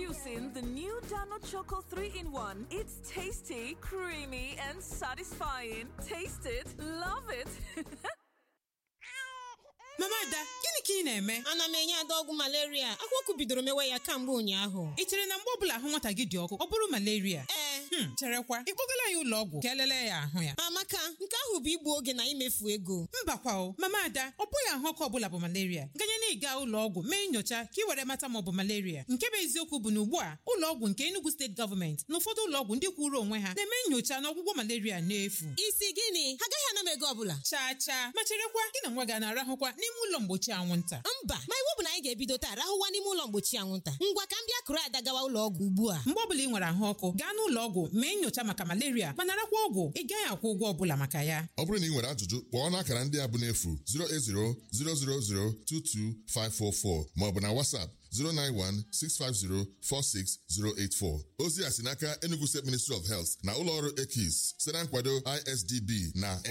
Introducing the new Dano Choco 3 in 1. It's tasty, creamy, and satisfying. Taste it, love it. mama ada gịnị ka ị na-eme ana m enye ada ọgwụ malaria akwụkwọ bidoro mewe ya kamgbe ụnyaahụ ị chere na mgbe ọbụla ahụ nwata gị dị ọkụ ọ bụrụ malaria ee Hmm, cherekwa ị kpọgala ya ụlọ ọgwụ ka elele ya ahụ ya amaka nke ahụ bụ igbu oge na imefu ego mbakwa o mama ada ọ bụghị ahụ ọkụ ọbụla bụ malaria ganye na ịga ụlọ ọgwụ mee nyocha ka ị were mata ma ọ bụ malaria nke bụ eziokwu bụ na ugbu a ụlọ ọgwụ nke Enugu steeti gọọmenti na ụfọdụ ụlọ ọgwụ ndị kwụrụ onwe ha na-eme nyocha na ọgwụgwọ malaria n'efu isi gịnị ha agaghị ana m ego ọbụla chaa chaa ma cherekwa gị na nwa gị a na-arahụkwa n'ime ụlọ mgbochi anwụnta mba ma iwu bụ na anyị ga-ebido taa rahụwa n'ime ụlọ mgbochi anwụnta ngwa ka m bịa kụrụ ada gawa ụlọ ọgwụ ugbu a mgbe ọbụla ị nwere ahụ ọkụ gaa n'ụlọ ọgwụ mee nyocha maka malaria ma narakwa ọgwụ ị gaghị akwụ ụgwọ ọbụla maka ya ọ bụrụ na ị nwere ajụjụ kpọọ n'akara ndị a bụ n'efu 08000022544 maọbụ na WhatsApp 09165046084 ozi a si n'aka Enugu State Ministry of Health na ụlọọrụ EKIS site na nkwado ISDB na